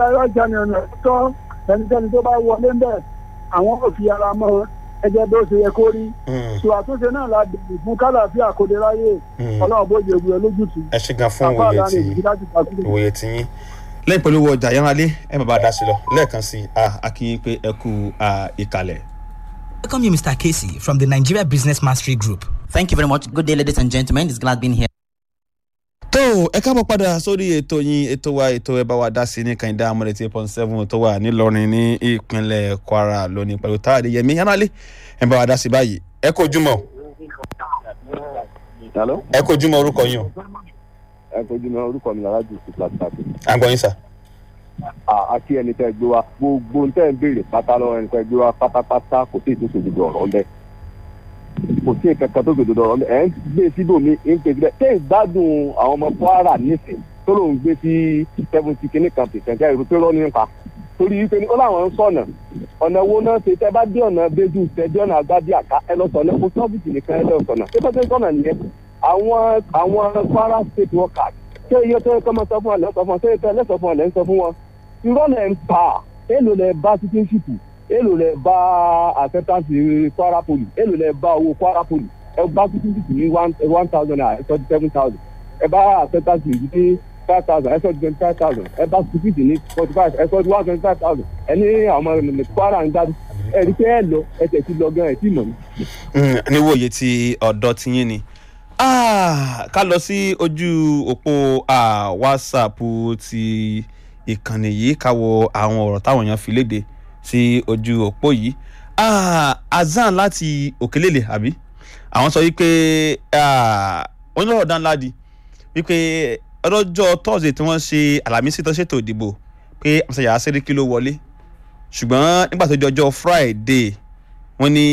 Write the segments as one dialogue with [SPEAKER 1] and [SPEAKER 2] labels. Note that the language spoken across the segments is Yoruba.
[SPEAKER 1] ẹ̀rọ ìjànì ọ̀nà tọ́ ẹnikẹ́ni tó bá wọlé ń bẹ̀ àwọn ò fi ara mọ́ ẹjẹ́ bó ṣe yẹ kó rí ṣò àtúnṣe náà la dìbò fún kálàfíà kò lè ráyè ọlọ́run bó ṣe wúlò lójútù.
[SPEAKER 2] ẹ ṣe gan fún òye tí òye tí yín lẹ́yìn pẹ̀lú owó ọjà yánralé ẹ má bàa dá sí lọ lẹ́ẹ̀kan sí i a kì í pé ẹ kú ìkàlẹ̀.
[SPEAKER 3] Welcome you, Mr. Casey, from the Nigeria Business Mastery Group.
[SPEAKER 4] Thank you very much. Good day, ladies and gentlemen. It's glad being here.
[SPEAKER 2] tó ẹ káàbọ̀ padà sórí ètò yín ètò wa ètò ẹ bá wa dá sí ní kànìdá amọ̀lẹ̀ tí point seven tó wà nílọrin ní ìpínlẹ̀ kwara lónìí pẹ̀lú táàdì yẹmí yánálé ẹ bá wa dá sí báyìí ẹ kó jùmọ̀ ẹ kó jùmọ̀ orúkọ yín o.
[SPEAKER 5] ẹ kó jùmọ̀ orúkọ mi lára jù sí pàtàkì.
[SPEAKER 2] à ń gbọ́ yín sà.
[SPEAKER 5] àti ẹni tẹ́ gbé wa gbogbo tẹ́ ń béèrè pátá lọ́wọ́ ẹni tẹ́ gbé wa pátápátá kò sí ìtòsí òdodo ọ̀rọ̀ ńbẹ kò sí ìkankan tó gbèdòdò ọ̀rọ̀ ńbẹ ẹ̀ ń gbé síbòmí ń pè síbẹ̀ tẹ́ ìgbádùn àwọn ọmọ kwara nísìn tó lóun gbé sí seventy kìíní kan pèsèǹtì ẹ̀rù tó rọ́ nípa torí wípé ó láwọn ń sọ̀nà ọ̀nà wo náà ṣe tẹ́ bá dé ọ̀nà bẹ́jú tẹ́ dé ọ̀nà àgbádìí àká ẹ lọ sọ̀nà kó sọ́ọ̀bìtì nìkan ẹ lọ sọ̀nà ṣé bẹ́ẹ̀ sọ̀nà nìyẹn àwọn àwọn kwara state workers ṣé iye tó yẹ kọ́ máa sọ fún ọ lẹ́ sọ fún ọ ṣé iye tó yẹ lẹ́sọ̀ fún ọ lẹ́ ń sọ fún wọn irọ́ lẹ̀ ń pa èlò lẹ̀ bá citizenship èlò lẹ̀ bá acceptance kwara poli èlò lẹ̀ bá owó kwara poli ẹ bá citizenship ní one thousand naira ẹ sọ di seven thousand ẹ bá acceptance ní five thousand ẹ sọ di twenty five thousand ẹ bá citizenship ní forty five ẹ sọ di one twenty five thousand ẹ ní àwọn ọmọ kwara ń dájú ẹ rí pé ẹ lọ ẹ tẹ̀ sí lọ gan ẹ tí mọ̀ ní.
[SPEAKER 2] níwòye ti ọ̀dọ́ ti yín ni ká lọ sí ojú òpó whatsapp ti ìkànnì yìí ká wo àwọn ọ̀rọ̀ táwọn èèyàn fi léde sí ojú òpó yìí azan láti òkèlèlè àbí àwọn sọ wípé wọ́n ní ọ̀rọ̀ dánládi wípé ọlọ́jọ́ thursday tí wọ́n ṣe àlàmísì tó ṣètò ìdìbò pé àmì yàrá sẹ́ríkì ló wọlé ṣùgbọ́n nígbà tó di ọjọ́ friday wọ́n ní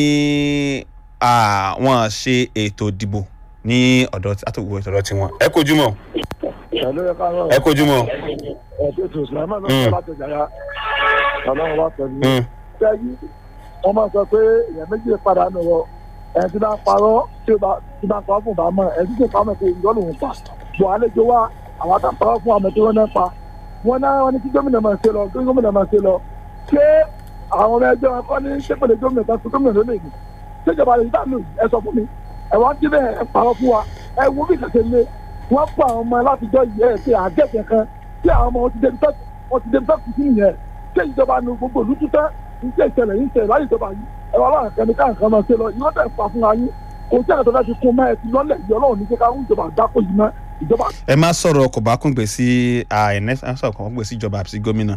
[SPEAKER 2] wọ́n ṣe ètò ìdìbò ní ọ̀dọ̀ àtòwò ìtọ́dọ̀ tiwọn ẹ kojú mọ́ ẹ kojú mọ́
[SPEAKER 1] ẹ̀ẹ́dẹ́ tó sùlámà náà sọ láti jàyà ọlọ́run wá pẹ̀lú. sẹ́yìn wọ́n máa sọ pé èèyàn méjì padà nù wọ ẹni tí bá ń parọ́ tí ó bá ń parọ́ fún bá mọ̀ ẹni tí kò pa mọ̀ pé ìjọ lòun pa bọ̀ àlejò wa àwọn àtà parọ́ fún àmọ́ tí wọ́n náà pa wọ́n náà wọ́n ní kí gómìnà máa ṣe lọ kí gómìnà máa ṣe lọ ṣé àwọn ọmọ ẹgbẹ́ wọn kọ́ ní sépèlè gómìnà kan fún gómìnà lónìí ni ṣéjọba lè dá lù ẹ sọ fún mi ẹ wá jí bẹ́ẹ̀ ẹ parọ́ fún wa ẹ wo bí kẹsẹ̀ lé wọ́n pa àwọn ọmọ látijọ́ yìí ẹ̀ ṣe àjẹsẹ̀ kan tí àwọn ọmọ wọn ti débi tẹ́kù wọn ti débi tẹ́kù sí nìyẹn tí ìjọba nu gbogbo olú tútẹ́ iṣẹ́ ìṣẹ̀lẹ̀ yìí ń ṣẹlẹ̀ láyé ìjọba yìí ẹ̀rọ aláàrẹ̀ kan ní káà kan máa ṣe lọ ìwọ́n tẹ̀ fà fún ayé kò sí ẹ̀tọ́ láti kún mọ́ ẹ ti lọ́lẹ̀ yìí ọlọ́run ní kíkà ń ìjọba àgbákò yìí mọ́ ìjọba.
[SPEAKER 2] ẹ má sọ̀rọ̀ kò bá kún gbé sí àìní sọ̀rọ̀ kò bá kún gbé sí ìjọba àti gómìnà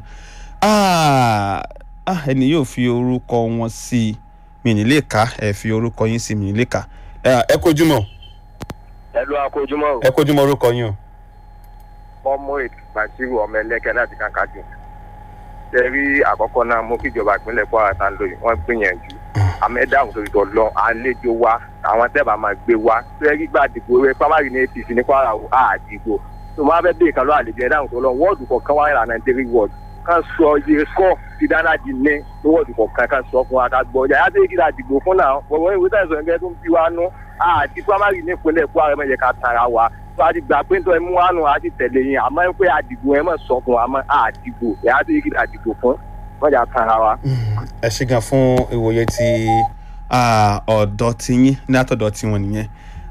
[SPEAKER 2] ẹni yóò fi orúkọ wọn sí mi ní lè ká ẹ fi orúkọ yín sí mi ní lè ká ẹ kojú mọ́
[SPEAKER 6] ẹ lọ akójúmọ́ o.
[SPEAKER 2] ẹ kojú mọ́ orúkọ yín o
[SPEAKER 6] ọmọ ìbàṣírù ọmọ ẹlẹ́kẹ́ láti kàkàjù. ṣe rí àkọ́kọ́ náà mú kíjọba ìpínlẹ̀ kwara tá ń lò yìí wọ́n gbìyànjú. àmẹ́dáhùn torí tọ̀ lọ àlejò wa àwọn tẹ́bà máa gbé wa. ṣe rí gbà dìbò rẹ primary ní apc ní kwara o àdìgbò. tó máa fẹ́ bèèrè kan lọ́ àlejò ẹ̀dáhùn tó lọ wọ́ọ̀dù kọ̀ọ̀kan wáyé là nàìjíríà wọ́ọ̀dù kan sọ iye kọ́ ti dáná di ní lọ́wọ́dù kọ̀ọ̀kan kan sọ fún wa ká gbọ́ yàrá tó yẹ kí la dìbò fún náà wọ́n ìwé tẹ̀sán ẹgbẹ́ tó ń bí wa nú àti primary ní ìpínlẹ̀ kwara mẹ́jẹ ká tara wa tó a ti gbà pé nítorí mú wánu a ti tẹ̀lé yín àmọ́ pé àdìgbò ẹ̀ mọ̀ sọ fún wa mọ́ àdìgbò yàrá tó yẹ kí la dìbò fún mọ́jà tara wa.
[SPEAKER 2] ẹ ṣe gan fún ìwòye ti ọ̀dọ́ tiyín ní àtọ̀dọ̀ tiwọn nìyẹn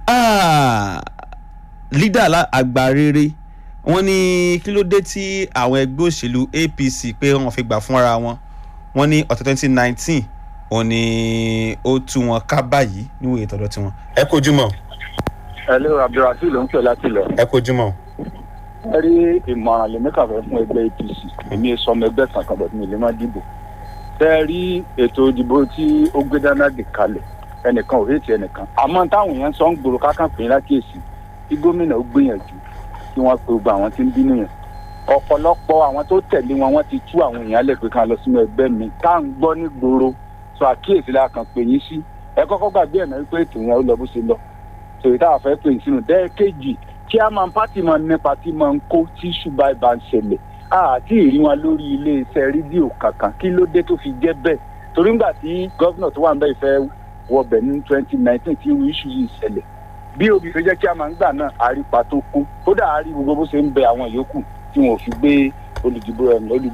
[SPEAKER 2] lídà àgbà rere wọ́n ní kí ló dé tí àwọn ẹgbẹ́ òṣèlú apc pé wọ́n fi gbà fúnra wọn wọ́n ní ọ̀tẹ̀ twenty nineteen òun ni ó tú wọn ká báyìí níwòye tọ̀dọ̀ tiwọn. ẹ kojú mọ́.
[SPEAKER 7] hello abdulrasheed ló ń pè láti lọ.
[SPEAKER 2] ẹ kojú mọ́.
[SPEAKER 7] ẹ rí ìmọ̀ràn lèmi kàfẹ́ fún ẹgbẹ́ apc èmi sọmọ ẹgbẹ́ kankan bọ̀ mi lè má dìbò. tẹ́ ẹ rí ètò ìdìbò tí ó gbé dáná dì kalẹ̀ ẹnìkan ò rétí ẹnìkan àmọ́ táwọn èèyàn sọ ń gbòòrò kákan pè é lákèsí kí gómìnà ó gbìyànjú kí wọ́n pe gbogbo àwọn tí ń bínú yẹn ọ̀pọ̀lọpọ̀ àwọn tó tẹ̀lé wọn wọ́n ti tú àwọn èèyàn lẹ̀ pé ká lọ sínú ẹgbẹ́ mi tá à ń gbọ́ ní gbòòrò sọ àkíyèsí la kàn pè yín sí ẹ kọ́kọ́ gbàgbé ẹ̀ náà wípé ètò yẹn ó lọ bó ṣe lọ tòyí tá a fẹ́ pè yín sínú dẹ́ẹ̀kejì kí a máa pátì máa nípa tí máa ń kó tí ṣùgbọ́n ìbá ń ṣẹlẹ̀ àti ìrí wọn lórí iléeṣẹ́ rédíò kankan kí ló dé tó fi jẹ́ bẹ́ẹ̀ torí ńgbà tí gọ́vnà tó wà ń bẹ́ ìfẹ́ wọbẹ̀ ní twenty nineteen tí irú iṣu yìí ṣẹlẹ̀ bí obì ṣe jẹ́ kí a máa ń gbà náà àrípa tó kún kódà àárí gbogbo bó ṣe ń bẹ àwọn yòókù tí wọn ò fi gbé olùdìbò olùdìbò